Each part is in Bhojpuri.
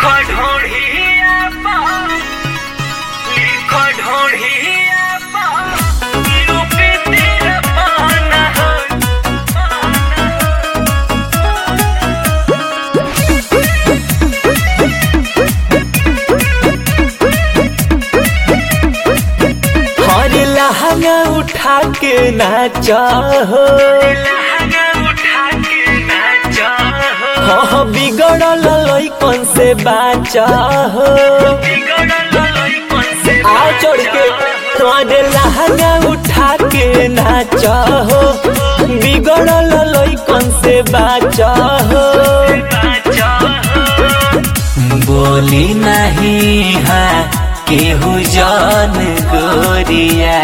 लिखो ढोढ़िया पा लिखो ढोढ़िया पा यूपी तेरा पाना हो हर लहंगा उठा के नाचा हो लहंगा उठा के नाचा हो हाँ बिगड़ल लइकन से बाचा हो बिगड़ल लइकन से आ चढ़ के तोरे लहंगा उठा के नाचा हो बिगड़ल लइकन से बाचा हो बाजा हो बोली नहीं है केहू जान गोरिया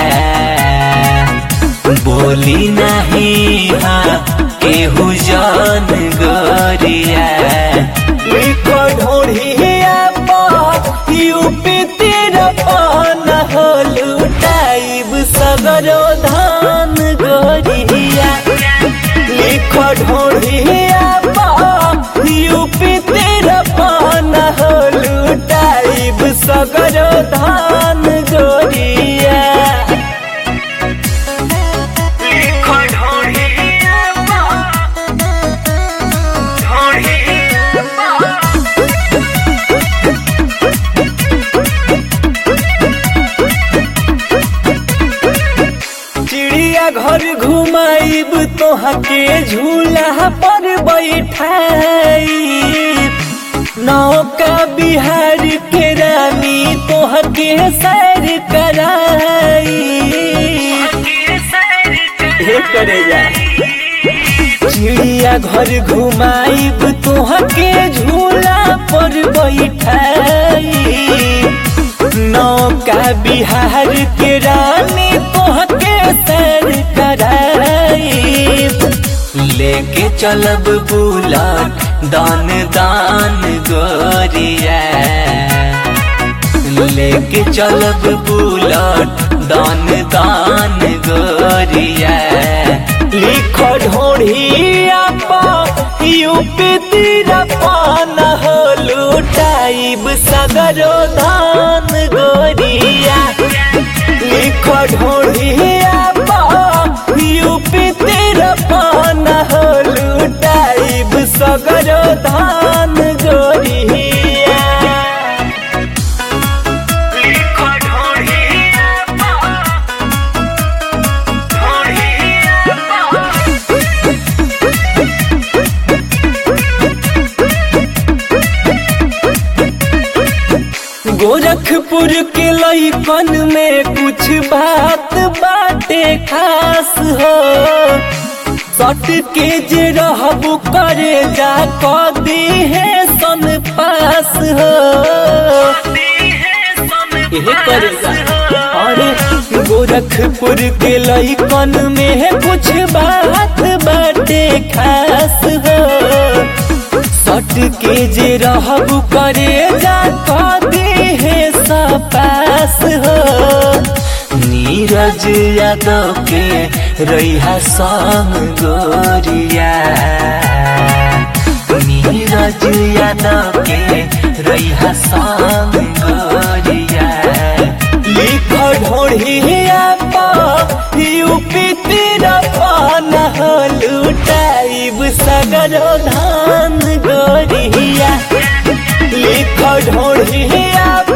बोली नहीं है केहू जान गोरिया लिखो ढोढ़िया पर यूपी तेरा पान हो लुटाइब सगरो धान गोरिया लिखो ढोढ़िया पर यूपी तेरा पान हो लुटाइब सगरो धान गोरिया लिखो ढोढ़िया पा ढोढ़िया पा चिड़िया घर घुमाइब तोहा के झूला पर बैठाई नौका बिहार के रानी तोहा के सैर कराई के सैर हे करेगा चिड़िया घर घुमाइब तोहा के झूला पर बैठाई नौका बिहार के रानी तोहा के सैर कराई लेके चलब बुलट दान दान गोरिया लेके चलब बुलट दान दान गोरिया लिखो ढोढ़िया पा यूपी तीरा पान हो लुटाइब सगरो धान गोरिया लिखो ढोढ़िया पा यूपी तेरा पान हो लुटाइब सगरो धान गोरिया लिखो ढोढ़िया पा ढोढ़िया पा गोरखपुर के लइकन में कुछ बात बाटे खास हो सट के जे रहबू करे जा कदी है सन पास हो यही करेगा अरे गोरखपुर के लइकन में कुछ बात बाटे खास हो सट के जे रहबू करे जा कदी है सपास हो नीरज यादव के रैहा संग गोरिया नीरज यादव के रैहा संग गोरिया लिख ढोढ़िया पा यूपी तेरा पान हो लुटाइब सगरो धान गोरिया लिख ढोढ़िया